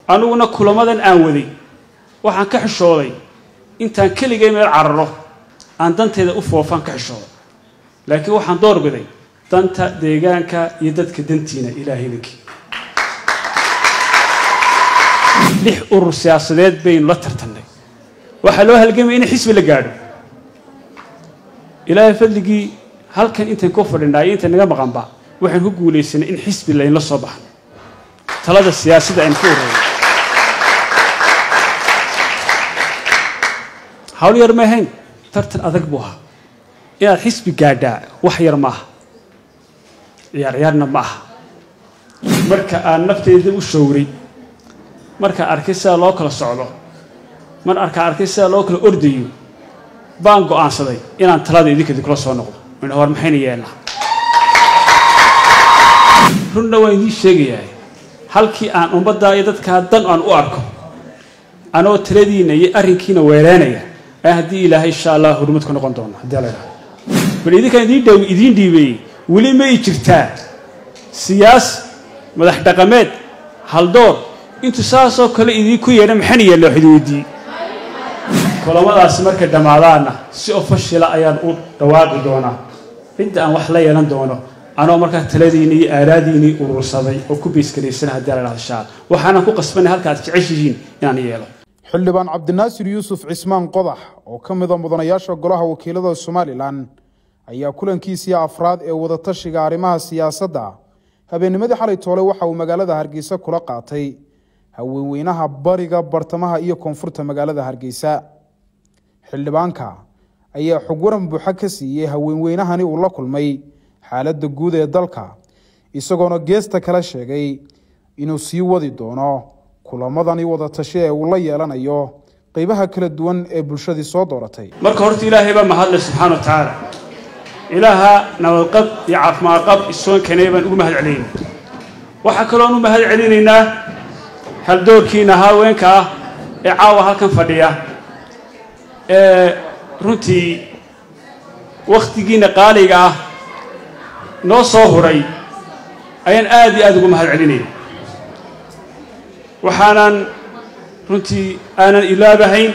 aniguna kulamadan aan waday waxaan ka xishooday intaan keligay meel cararo aan danteeda u foofaan ka xishooday laakiin waxaan doorbiday danta deegaanka iyo dadka dantiina ilaahaydankii lix urur siyaasadeed baynu la tartannay waxaa loo halgamaya in xisbi la gaadho ilaahay fadligii halkan intaan ku fadhinaa iyo inta naga maqanba waxaan ku guulaysanay in xisbi laynla soo baxno talada siyaasadda aynu ku ururno hawl yar ma ahayn tartan adag buu ahaa inaad xisbi gaadhaa wax yar ma aha ciyaar ciyaarna ma aha marka aan nafteyda u showray markaan arkay sida loo kala socdo mar arkaan arkay sida loo kala ordayo baan go'aansaday inaan talada idinka idinkula soo noqdo min hor maxayna yeelnaa runna waan idiin sheegayaa halkii aan ummaddaa iyo dadkaa dan aan u arko anoo taladiinna iyo arrinkiina weeraanaya ayaa haddii ilaahay insha allah hurmad ku noqon doono haddii la idhaha bal idinkaan idiin dhow idiin dhiibeeyey weli ma i jirtaa siyaas madax dhaqameed haldoor intuu saasoo kale idiinku yeedha maxayna yeella wax idin weydiiyey kulamadaasi markay dhammaadaanna si ofashila ayaan u dhawaaqi doonaa cidda aan wax la yeelan doono anoo markaa taladiinii iyo aaraadiinii urursaday oo ku beysgaraysana haddii la dhahdo shaal waxaanan ku qasbanay halka aad jeceshihiin inaan yeelo xildhibaan cabdinaasir yuusuf cismaan qodax oo ka mida mudanayaasha golaha wakiilada somalilan ayaa kulankiisii afraad ee wadatashiga arrimaha siyaasadda habeennimadii xalay toole waxa uu magaalada hargeysa kula qaatay haweenweynaha bariga bartamaha iyo koonfurta magaalada hargeysa xildhibaanka ayaa xog waran buuxa ka siiyey haweenweynahani uu la kulmay xaaladda guud ee dalka isagoona geesta kala sheegay inuu sii wadi doono kulamadani wadatasho ee uu la yeelanayo qeybaha kala duwan ee bulshadii soo dooratay marka horta ilaahay baa mahadle subxaana wa tacaala ilaaha nabadqab iyo caafimaadqab isoon keenay baan ugu mahad celinayna waxaa kaloon u mahad celinaynaa haldoorkiina haweenka ah ee caawa halkan fadhiya ee runtii wakhtigiina qaaliga ah noo soo huray ayaan aad iyo aada ugu mahad celinaya waxaanan runtii aanan ilaabahayn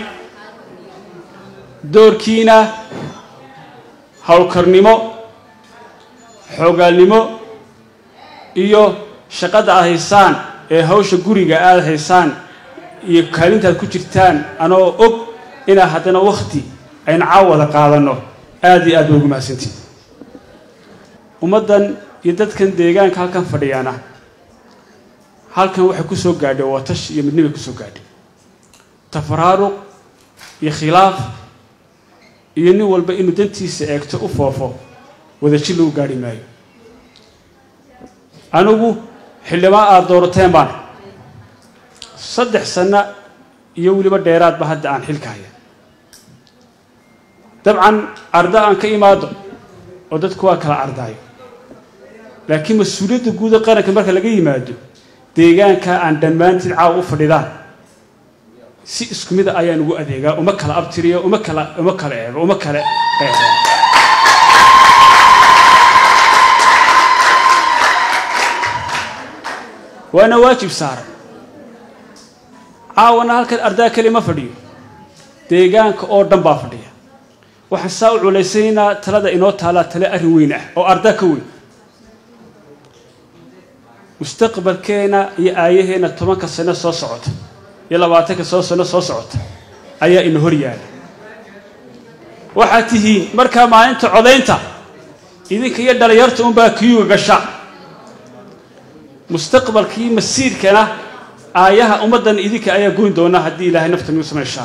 doorkiina howlkarnimo xoogaalnimo iyo shaqada aad haysaan ee hawsha guriga aada haysaan iyo kaalintaad ku jirtaan anoo og inaa haddana wakhti aynu caawada qaadanno aada iyo aad ba ugu mahadsantiin ummaddan iyo dadkan deegaanka halkan fadhiyaana halkan waxay ku soo gaadhay watash iyo midnibay ku soo gaadhay tafaraaruq iyo khilaaf iyo nin walba inuu dantiisa eegto u foofo wadajir lagu gaadhi maayo anigu xildhibaan aada doorateen baan saddex sanno iyo weliba dheeraadba hadda aan xilka haya dabcan arda aan ka imaado oo dadku waa kala ardaayo laakiin mas-uuliyadda guuda qaranka marka laga yimaado deegaanka aan dhammaantiin caawa u fadhidaan si isku mida ayaan ugu adeegaa uma kala abtiriyo uma kala uma kala eego uma kala qeexo waana waajib saaran caawana halkan ardaa keli ma fadhiyo deegaanka oo dhan baa fadhiya waxaan saa u culaysaynaa talada inoo taalaa tale arrin weyn ah oo ardaa ka weyn mustaqbalkeena iyo aayaheenna tobanka sano soo socota iyo labaatanka soo sano soo socota ayaa ina hor yaala waxaad tihiin markaa maalinta codaynta idinka iyo dhalinyarta unbaa kiyuga gasha mustaqbalkii masiirkana aayaha ummaddan idinka ayaa goyn doona haddii ilaahay nafta nagu samayshaa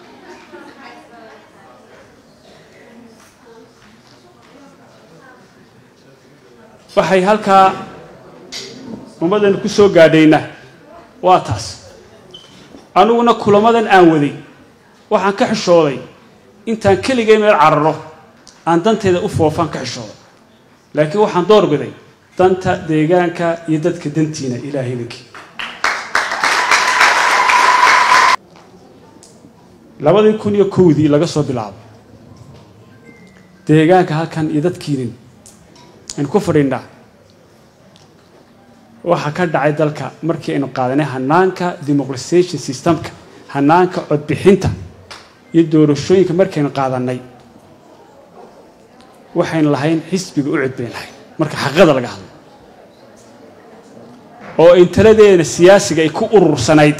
waxay halkaa ummaddan ku soo gaadhayna waa taas aniguna kulamadan aan waday waxaan ka xishooday intaan keligay meel cararo aan danteeda u foofaan ka xishooday laakiin waxaan doorbiday danta deegaanka iyo dadka dantiina ilaahaydankii labadii kun iyo kowdii laga soo bilaabo deegaanka halkan iyo dadkiinin aynu ku fadhinnaa waxaa ka dhacay dalka markii aynu qaadanay hanaanka demoqratisation systemka hanaanka codbixinta iyo doorashooyinka markaynu qaadanay waxaynu lahayn xisbiga u codbayn lahayn marka xaqiiqada laga hadlo oo in taladeena siyaasiga ay ku urursanayd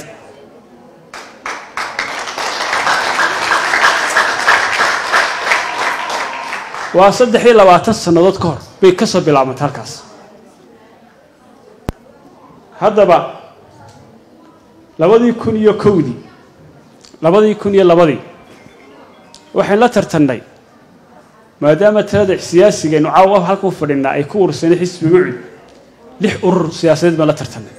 waa saddex iyo labaatan sannadood ka hor bay ka soo bilaabantay halkaas haddaba labadii kun iyo kowdii labadii kun iyo labadii waxaynu la tartannay maadaama talada siyaasigaynu caawa halkan u fadhinaa ay ku urursanay xisbiga ucud lix urur siyaasadeed baan la tartannay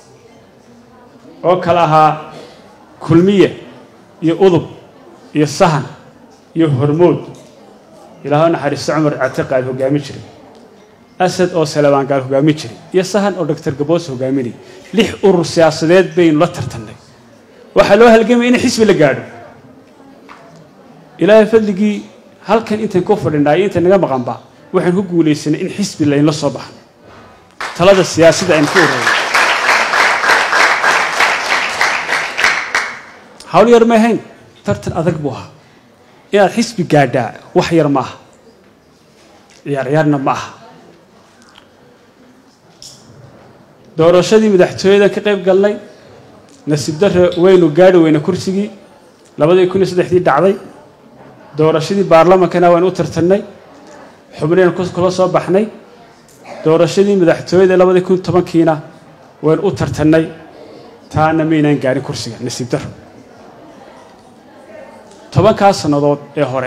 oo kale ahaa kulmiye iyo udub iyo sahan iyo hormood ilaaho naxariisto cumar catiqaal hogaami jiray asad oo salabaangaal hogaami jiray iyo sahan oo doctor gaboos hogaaminay lix urur siyaasadeed baynu la tartannay waxaa loo halgamaya in xisbi la gaadho ilaahay fadligii halkan intayn ku fadhinaa iyo intayn naga maqanba waxaan ku guulaysanay in xisbi laynla soo baxno talada siyaasadda aynu ku ururno hawl yar ma ahayn tartan adag buu ahaa inaad xisbi gaadhaa wax yar ma aha ciyaar ciyaarna ma aha doorashadii madaxtooyadan ka qayb galnay nasiib darre waynu gaadhi weyna kursigii labadii kun iyo saddexdii dhacday doorashadii baarlamankana waynu u tartannay xubnaynu kula soo baxnay doorashadii madaxtooyada labadii kun tobankiina waynu u tartannay taana maynaan gaadhin kursiga nasiib darro tobankaas sannadood ee hore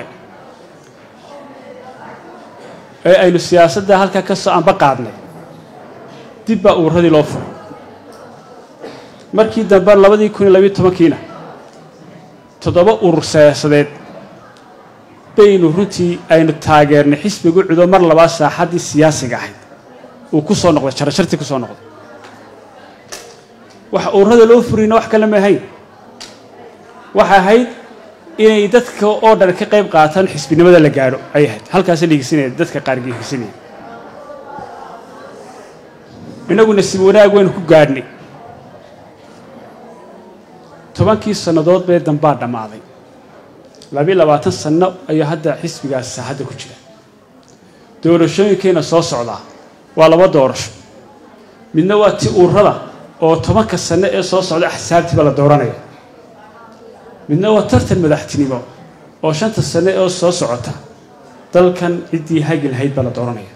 ee aynu siyaasadda halkaa ka soo anba qaadnay dib baa uuradii loo furay markii dambe labadii kun iyo labiyo tobankiina toddoba urur siyaasadeed baynu runtii aynu taageernay xisbigu cudo mar labaa saaxaddii siyaasiga ahayd uu ku soo noqday jarashartii ku soo noqday waxa ururada loo furiyna wax kale ma ahayn waxay ahayd inay dadka oo dhan ka qayb qaataan xisbinimada la gaadho ay ahayd halkaasa ligisinaya dadka qaar ligisinaya inagu nasiib wanaag waynu ku gaadhnay tobankii sannadood bee dambaa dhammaaday labiyo labaatan sanno ayaa hadda xisbigaas saaxadda ku jira doorashooyinkeena soo socdaa waa laba doorasho midna waa ti ururada oo tobanka sanno ee soo socda axsaabtiiba la dooranaya midna waa tartan madaxtinimo oo shanta sanno ee soo socota dalkan ciddii hagi lahayd baa la dooranaya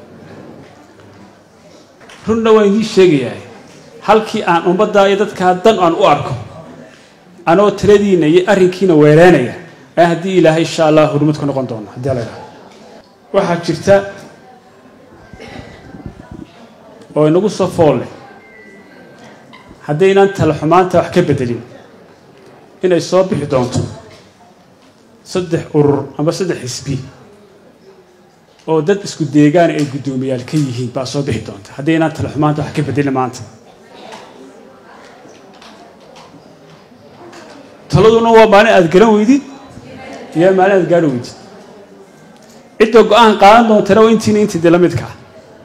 runna waan idiin sheegayaa halkii aan ummaddaa iyo dadkaa dan aan u arko anoo taladiinna iyo arrinkiina weeraanaya ee haddii ilaahay insha allah hurmad ku noqon doono haddii la idhaha waxaa jirta oo inagu soo fool leh haddaynaan tala xumaanta wax ka beddelin inay soo bixi doonto saddex urur ama saddex xisbi oo dad isku deegaan ay guddoomiyaal ka yihiin baa soo bixi doonta haddaynaan tala xumaanta wax ka beddelin maanta taladuna waa maalin aad garan weydid iyo maalin aad gaadho weydid cidda go-aan qaadan doontana waa intiina intii dee la midka ah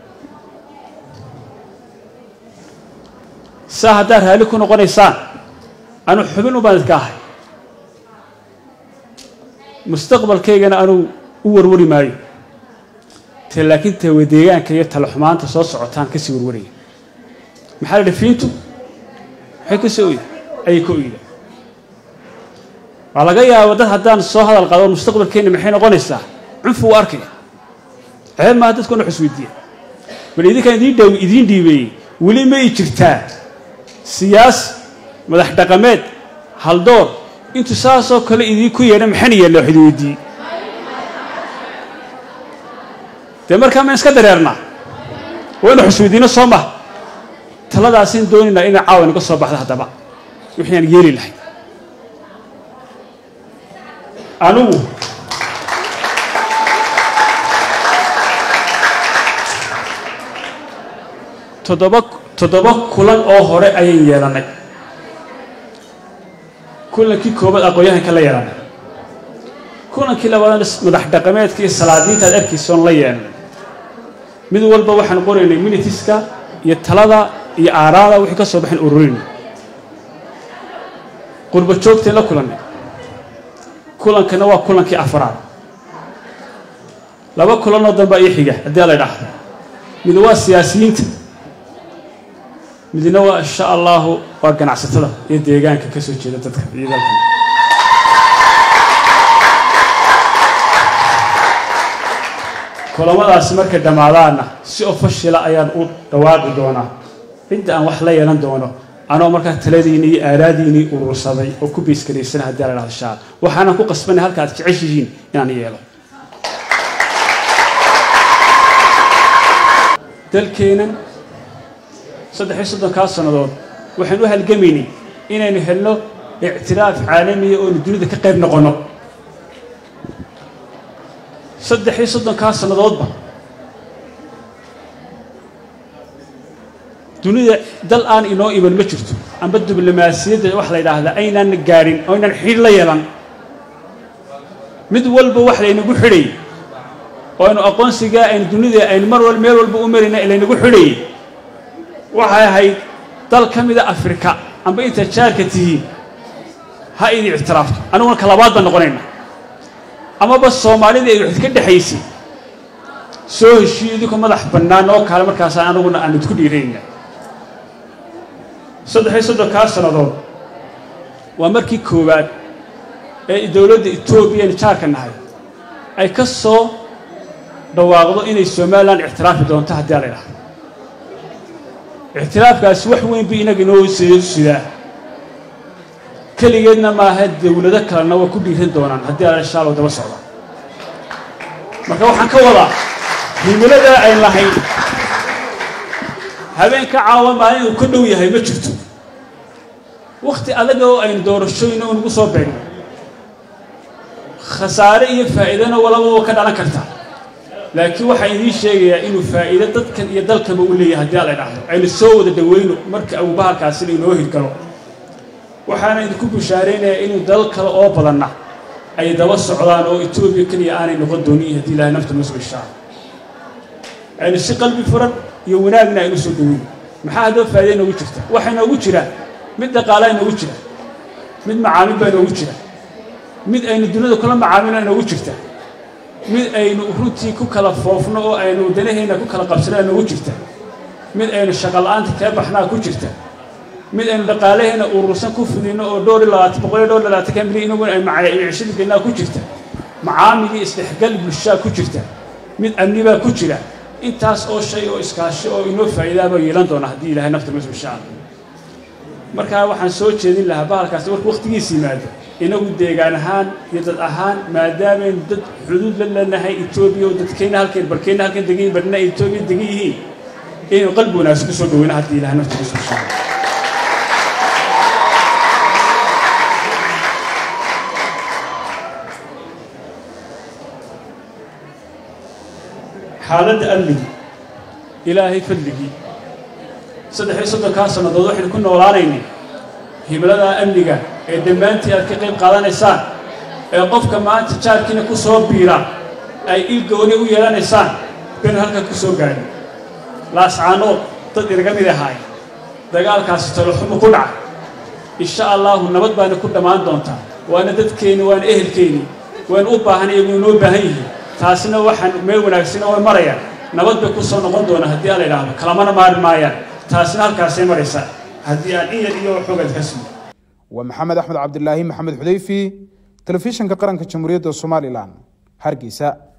saa haddaad raalli ku noqonaysaan anu xubin ubaan idka ahay mustaqbalkaygana anuu u warwari maayo te laakiin tawa deegaanka iyo tala xumaanta soo socotaan kasii warwaraya maxaa la dhafiintu maxay ka soo oyda ayay ka oyda waa laga yaaba dad haddaan soo hadal qado mustaqbalkeenna maxay noqonaysaa cunfu u arkaya ceeb maaha dadkuna xusweydiiya bal idinkaan idiin dhow idiin dhiibeeyey weli ma i jirtaa siyaas madax dhaqameed haldoor intuu saasoo kale idiinku yeedha maxayna yeella wax idin weydiiyey dee markaa maan iska dareernaa waynu xusweydiino soo maha taladaasaan doonaynaa inay caawa inaga soo baxda haddaba wixii aan yeeli lahay anigu toddoba toddoba kulan oo hore ayaan yeelannay kulankii koobaad aqoon-yahanka la yeelannay kulankii labaadna madax dhaqameedka iyo salaadiinta aad arkaysoon la yeelnay mid walba waxaan qoraynay minitiska iyo talada iyo aaraada wixii ka soo baxeen ururin qurba joogteen la kulannay kulankana waa kulankii afraad laba kulanoo danbaa ii xiga haddii la idhaahdo mid waa siyaasiyiinta midna waa insha allahu waa ganacsatada iyo deegaanka ka soo jeeda dadka iyo dalkan kulamadaasi markay dhammaadaanna si ofashila ayaan u dhawaaqi doonaa cidda aan wax la yeelan doono anoo markaa taladiinii iyo aaraadiinii urursaday oo ku beysgaraysana haddii la dhahdo shaal waxaanan ku qasbanay halka aad jeceshihiin inaan yeelo dalkeennan saddex iyo soddonkaa sannadood waxaan u halgamaynay inaynu helno ictiraaf caalamiya oonu dunida ka qayb noqonno saddex iyo soddonkaa sannadoodba dunida dal aan inoo iman ma jirto amba diblomaasiyadda wax la yidhaahda aynaan gaadhin oo aynaan xidh la yeelan mid walba wax laynagu xidhay oo aynu aqoonsigaa aynu dunida aynu mar wal meel walba u marayna laynagu xidhayay waxay ahayd dal ka mida afrika amba intaad jaarka tihiin ha idin ictiraafto aniguna ka labaad baan noqonayna amaba soomaalida ay waxid ka dhexaysay soo heshiiyo idinku madax bannaan oo kale markaasa anaguna aan idku dhiirayna saddex iyo soddonkaa sannadood waa markii koowaad ee dowladda etoobiya aynu jaarka nahay ay ka soo dhawaaqdo inay somalilan ictiraafi doonto haddii la idhahdo ictiraafkaasi wax weyn bu inaga inoo sidaa keligeedna maaha dowlado kalena waa ku dhiiran doonaan haddii ala shaalow daba socda marka waxaan ka wadaa himiladaa ayn lahayn habeenka caawa maalin uu ka dhow yahay ma jirto wakhti adaga oo aynu doorashooyina unagu soo beegno khasaare iyo faa'iidana walaba ka dhalan kartaa laakiin waxaa idiin sheegayaa inuu faa'iido dadkan iyo dalkaba u leeyahay haddii ala idhaahdo aynu soo wada dhowayno marka abubahalkaasina inoo hirgalo waxaana idinku bushaaraynayaa inuu dalal kale oo badanna ay daba socdaan oo etoobiya keliya aanay noqon doonin haddii ilahay nafta noo soo ishaaro aynu si qalbi furan iyo wanaagna aynu soo dhoweyno maxaa haddaba faa'iida inoogu jirta waxaa inoogu jiraa mid dhaqaalaa inoogu jira mid macaamil baa inoogu jira mid aynu dunida kula macaamilna inoogu jirta mid aynu runtii ku kala foofno oo aynu danaheenna ku kala qabsana inoogu jirta mid aynu shaqola'aanta kaga baxnaa ku jirta mid aynu dhaqaalaheena urursan ku fidino oo dhowr iyo labaatan boqol iyo dhowr iyo labaatanka milyan inaguna ay macaayicishada geynaa ku jirta macaamigii isdhexgal bulshaa ku jirta mid amni baa ku jira intaas oo shay oo iskaashi oo inoo faa'iidaabaa yeelan doona haddii ilahay nafta noo soo shaaa markaa waxaan soo jeedin lahaa bahalkaasi markuu wakhtigiisa yimaado inagu deegaan ahaan iyo dad ahaan maadaameynu dad xuduud la leenahay etoobiya oo dadkeenna halkeen barkeenna halkan degan yihin barna ay etoobiya degan yihiin inaynu qalbi wanaagsan ku soo dhoweyno haddii ilahay nafta noo soo shaaa xaaladda amnigi ilaahay fadligii saddex iyo soddonkaa sannadood waxaynu ku noolaanaynay himladaa amniga ee dhammaantii aad ka qayb qaadanaysaan ee qofka maanta jaarkiina ku soo biira ay il gooni u yeelanaysaan baynu halkan ku soo gaadhin laascaanood dad inaga mid ahaay dagaalkaasi taloxumo ku dhaca insha allaahu nabad baana ku dhammaan doontaa waana dadkeenni waana ehelkeenni waynu u baahan iyagu inoo baahan yihiin taasina waxaan meel wanaagsana way marayaan nabad bay ku soo noqon doona haddii aan la idhaahdo kalamana maari maayaan taasina halkaasay maraysaa haddii aan in yar iyo xoogad ka siiyo waa maxamed axmed cabdilaahi maxamed xudeyfi telefishinka qaranka jamhuuriyadda somalilan hargeysa